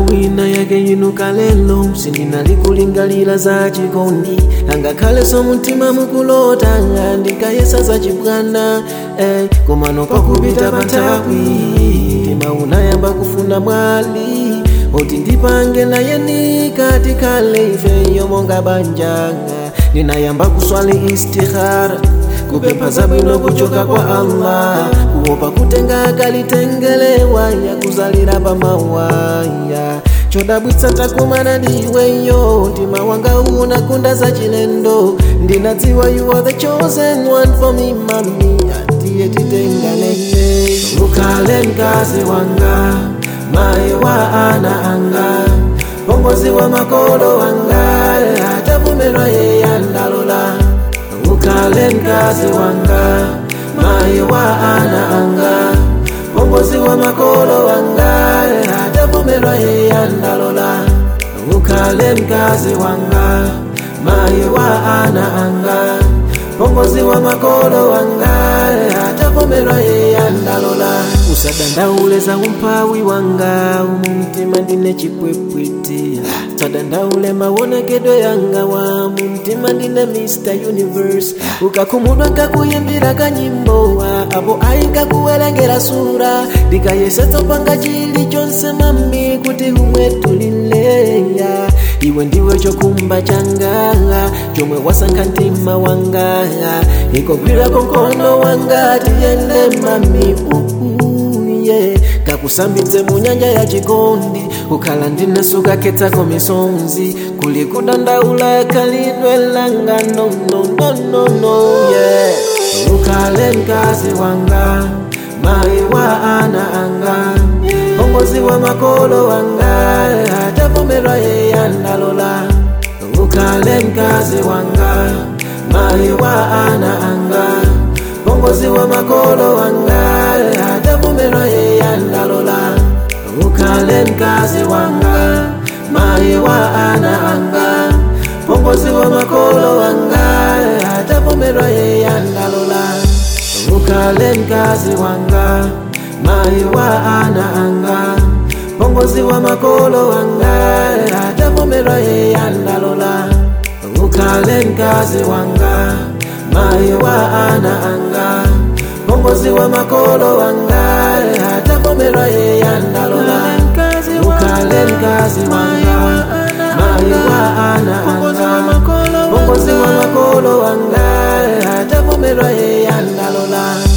mwina yake inuka lelo sindinalikulingalira za chikondi angakhale so mtima mukulota ndikayesa za chibwana eh, komano pakupita panthawi mtima unayamba kufuna mwali oti ndipange naye ndikatikhale ifeyo monga banja ndinayamba kuswali istihara kupempha zabwino kuchoka kwa allah kuopa kutenga akalitengelewa ya kuzalira pamawaya chodabwitsa takumana ndiweyo mtima wanga unakunda za chilendo ndinadziwa you are the chosen one for me mami atiye titenganene ukhale mkazi wanga mayi wa ana anga pongozi wa makolo wanga atavumelwa yeye andalola ukhale mkazi wanga mayi wa ana anga pongozi wa makolo wanga atavumelwa yeye andalola ukhale mkazi wanga mayi wa ana anga pongozi wa makolo wanga atavumelwa yeye andalola usadandaule za umphawi wanga umumtima ndine chipwepwete sadandaule mawonekedwe yanga wa mumtima ndine mr universe ukakhumudwa nkakuyimbira kanyimbo apo ayi nkakuwerengera sura ndikayesetsa panga chili chonse mami kuti umwetulileya iwe ndiwe chokumba changa chomwe wasankha mtima wanga ikogwirako mkono wanga tiyende mami uhu yeah. kakusambitse mu nyanja ya chikondi ukhala ndine sukakhetako misonzi kuli kudandaula khalidwe langa no, no, no, no, no, yeah. ukhale mkazi wanga mayi wa ana anga pongozi wa makolo wanga atavumelwa yeye andalola ukhale mkazi wanga mayi wa ana anga pongozi wa makolo wanga atavumelwa yeye andalola ukhale mkazi wanga mayi wa ana anga pongozi wa makolo wanga atavumelwa yeye andalola ukhale mkazi wanga mayi wa ana anga pongozi wa makolo wanga atavumelwa yeye andalola ukhale mkazi wanga mayi wa ana anga pongozi wa makolo wanga atavumelwa yeye andalola ukhale mkazi wanga mayi wa ana anga pongozi wa makolo wanga atavumelwa yeye andalola